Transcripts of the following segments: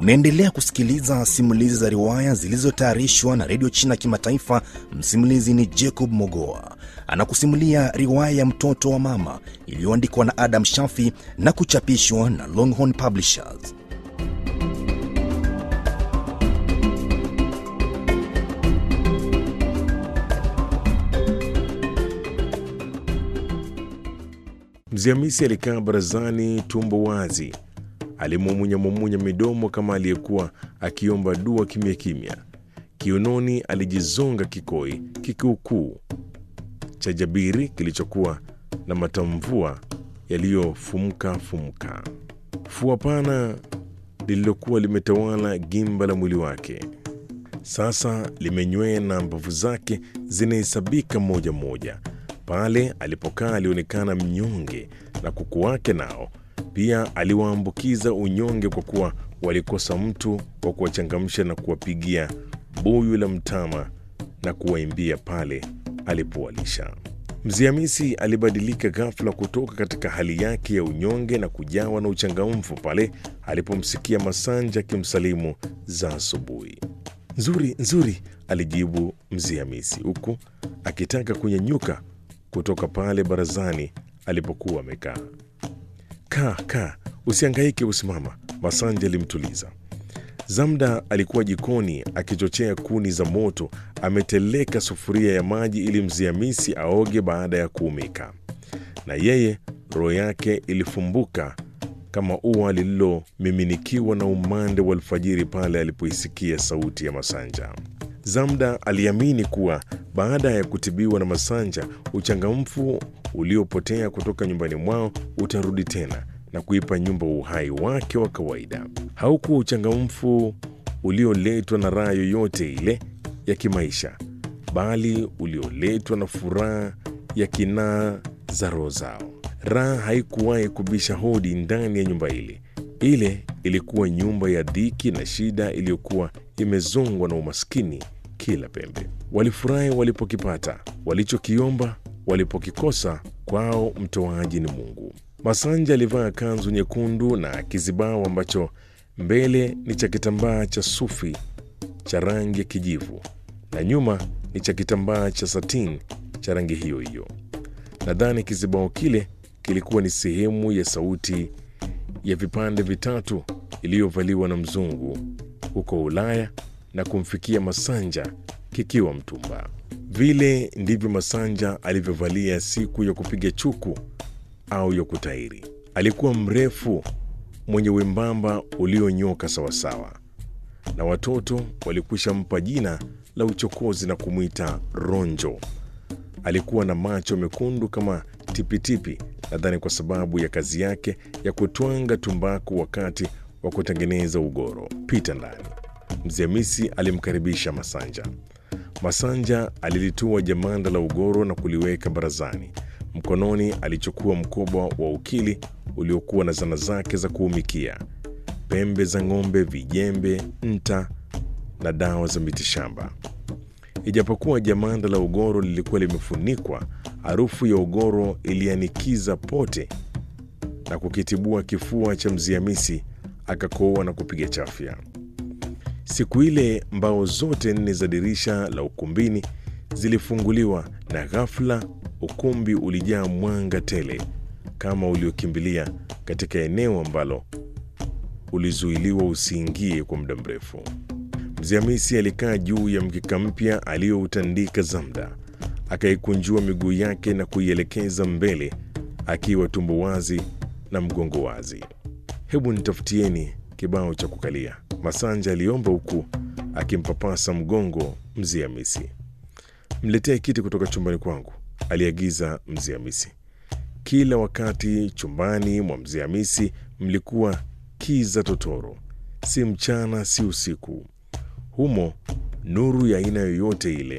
Unaendelea kusikiliza simulizi za riwaya zilizotayarishwa na redio China Kimataifa. Msimulizi ni Jacob Mogoa, anakusimulia riwaya ya mtoto wa mama iliyoandikwa na Adam Shafi na kuchapishwa na Longhorn Publishers. Mzee Hamisi alikaa barazani, tumbo wazi, alimumunyamumunya midomo kama aliyekuwa akiomba dua kimya kimya. Kiunoni alijizonga kikoi kikiukuu cha jabiri kilichokuwa na matamvua yaliyofumuka fumuka, fua pana lililokuwa limetawala gimba la mwili wake sasa limenywea na mbavu zake zinahesabika moja moja. Pale alipokaa alionekana mnyonge, na kuku wake nao pia aliwaambukiza unyonge, kwa kuwa walikosa mtu wa kuwachangamsha na kuwapigia buyu la mtama na kuwaimbia pale alipowalisha. Mzee Hamisi alibadilika ghafla kutoka katika hali yake ya unyonge na kujawa na uchangamfu pale alipomsikia Masanja akimsalimu za asubuhi. Nzuri, nzuri, alijibu Mzee Hamisi huku akitaka kunyanyuka kutoka pale barazani alipokuwa amekaa. Kaa, kaa, usiangaike, usimama, Masanja alimtuliza. Zamda alikuwa jikoni akichochea kuni za moto, ameteleka sufuria ya maji ili Mzee Hamisi aoge baada ya kuumika, na yeye roho yake ilifumbuka kama ua lililomiminikiwa na umande wa alfajiri pale alipoisikia sauti ya Masanja. Zamda aliamini kuwa baada ya kutibiwa na Masanja, uchangamfu uliopotea kutoka nyumbani mwao utarudi tena na kuipa nyumba uhai wake wa kawaida. Haukuwa uchangamfu ulioletwa na raha yoyote ile ya kimaisha, bali ulioletwa na furaha ya kinaa za roho zao. Raha haikuwahi kubisha hodi ndani ya nyumba ile. Ile ilikuwa nyumba ya dhiki na shida iliyokuwa imezongwa na umaskini kila pembe. Walifurahi walipokipata, walichokiomba walipokikosa, kwao mtoaji ni Mungu. Masanja alivaa kanzu nyekundu na kizibao ambacho mbele ni cha kitambaa cha sufi cha rangi ya kijivu na nyuma ni cha kitambaa cha satin cha rangi hiyo hiyo. Nadhani kizibao kile kilikuwa ni sehemu ya sauti ya vipande vitatu iliyovaliwa na mzungu huko Ulaya na kumfikia Masanja kikiwa mtumba. Vile ndivyo Masanja alivyovalia siku ya kupiga chuku au ya kutairi. Alikuwa mrefu, mwenye wembamba ulionyoka sawasawa, na watoto walikwisha mpa jina la uchokozi na kumwita Ronjo. Alikuwa na macho mekundu kama tipitipi, nadhani kwa sababu ya kazi yake ya kutwanga tumbaku wakati wa kutengeneza ugoro. Pita ndani. Mzee Hamisi alimkaribisha Masanja. Masanja alilitua jamanda la ugoro na kuliweka barazani. Mkononi alichukua mkoba wa ukili uliokuwa na zana zake za kuumikia, pembe za ng'ombe, vijembe, nta na dawa za mitishamba. Ijapokuwa jamanda la ugoro lilikuwa limefunikwa, harufu ya ugoro ilianikiza pote na kukitibua kifua cha Mzee Hamisi, akakoa na kupiga chafya. Siku ile mbao zote nne za dirisha la ukumbini zilifunguliwa na ghafla ukumbi ulijaa mwanga tele kama uliokimbilia katika eneo ambalo ulizuiliwa usiingie kwa muda mrefu. Mzee Hamisi alikaa juu ya mkeka mpya aliyoutandika Zamda, akaikunjua miguu yake na kuielekeza mbele, akiwa tumbo wazi na mgongo wazi. Hebu nitafutieni kibao cha kukalia, Masanja aliomba huku akimpapasa mgongo Mzee Hamisi. Mletee kiti kutoka chumbani kwangu, aliagiza Mzee Hamisi. Kila wakati chumbani mwa Mzee Hamisi mlikuwa kiza totoro, si mchana si usiku. Humo nuru ya aina yoyote ile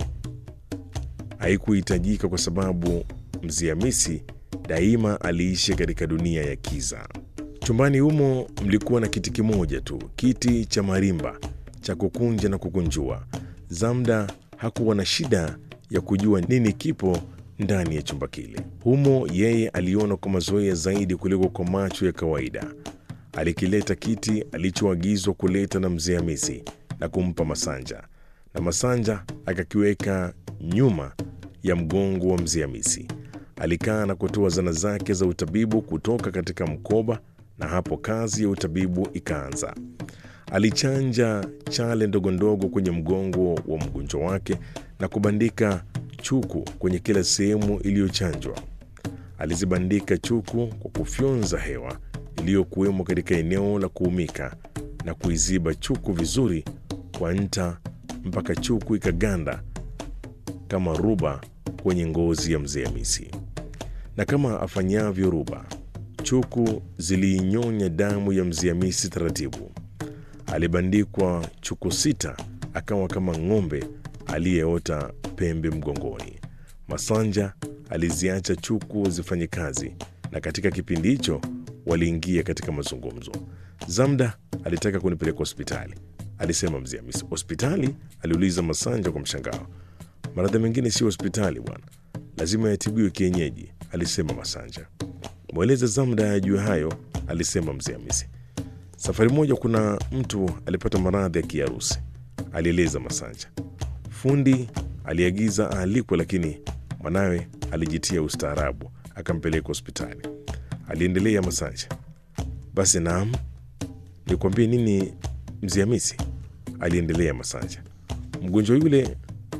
haikuhitajika kwa sababu Mzee Hamisi daima aliishi katika dunia ya kiza. Chumbani humo mlikuwa na kiti kimoja tu, kiti cha marimba cha kukunja na kukunjua. Zamda hakuwa na shida ya kujua nini kipo ndani ya chumba kile. Humo yeye aliona kwa mazoea zaidi kuliko kwa macho ya kawaida. alikileta kiti alichoagizwa kuleta na mzee Hamisi na kumpa Masanja, na Masanja akakiweka nyuma ya mgongo wa mzee Hamisi. Alikaa na kutoa zana zake za utabibu kutoka katika mkoba, na hapo kazi ya utabibu ikaanza. Alichanja chale ndogo ndogo kwenye mgongo wa mgonjwa wake na kubandika chuku kwenye kila sehemu iliyochanjwa. Alizibandika chuku kwa kufyonza hewa iliyokuwemo katika eneo la kuumika na kuiziba chuku vizuri kwa nta mpaka chuku ikaganda kama ruba kwenye ngozi ya mzee Hamisi. Na kama afanyavyo ruba, chuku ziliinyonya damu ya mzee Hamisi taratibu. Alibandikwa chuku sita, akawa kama ng'ombe aliyeota pembe mgongoni. Masanja aliziacha chuku zifanye kazi, na katika kipindi hicho waliingia katika mazungumzo. Zamda alitaka kunipeleka hospitali, alisema mzee Hamisi. Hospitali? aliuliza Masanja kwa mshangao. Maradhi mengine sio hospitali bwana, lazima yatibiwe kienyeji, alisema Masanja. Mweleze Zamda ajue hayo, alisema mzee Hamisi. Safari moja kuna mtu alipata maradhi ya kiharusi, alieleza Masanja. Fundi aliagiza aalikwe, lakini mwanawe alijitia ustaarabu akampeleka hospitali, aliendelea Masanja. Basi naam, nikwambie nini mzee Hamisi, aliendelea Masanja. Mgonjwa yule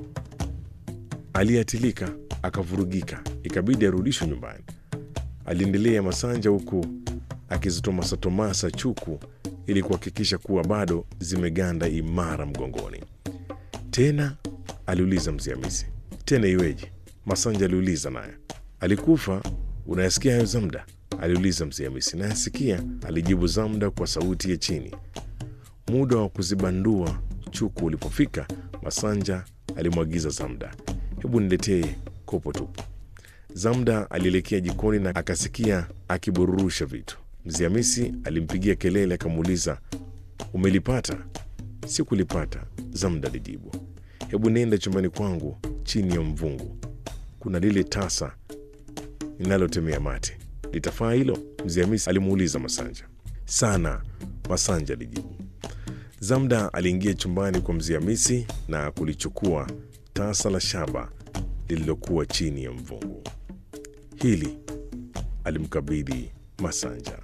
aliatilika akavurugika, ikabidi arudishwe nyumbani, aliendelea Masanja huku akizitomasatomasa chuku ili kuhakikisha kuwa bado zimeganda imara mgongoni. Tena aliuliza mzee Hamisi, tena iweje? Masanja aliuliza naye. Alikufa? Unayasikia hayo Zamda? aliuliza mzee Hamisi. Nayasikia, alijibu Zamda kwa sauti ya chini. Muda wa kuzibandua chuku ulipofika, Masanja alimwagiza Zamda, hebu niletee kopo tupu. Zamda alielekea jikoni na akasikia akibururusha vitu. Mzee Hamisi alimpigia kelele akamuuliza, umelipata? Sikulipata, Zamda alijibu. Hebu nenda chumbani kwangu chini ya mvungu, kuna lile tasa ninalotemea mate, litafaa hilo? Mzee Hamisi alimuuliza Masanja. Sana, Masanja alijibu. Zamda aliingia chumbani kwa mzee Hamisi na kulichukua tasa la shaba lililokuwa chini ya mvungu. Hili alimkabidhi Masanja.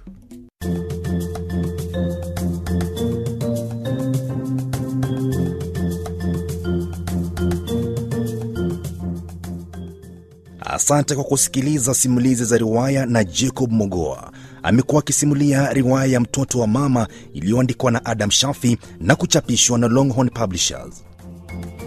Asante kwa kusikiliza simulizi za riwaya na Jacob Mogoa. Amekuwa akisimulia riwaya ya Mtoto wa Mama iliyoandikwa na Adam Shafi na kuchapishwa na Longhorn Publishers.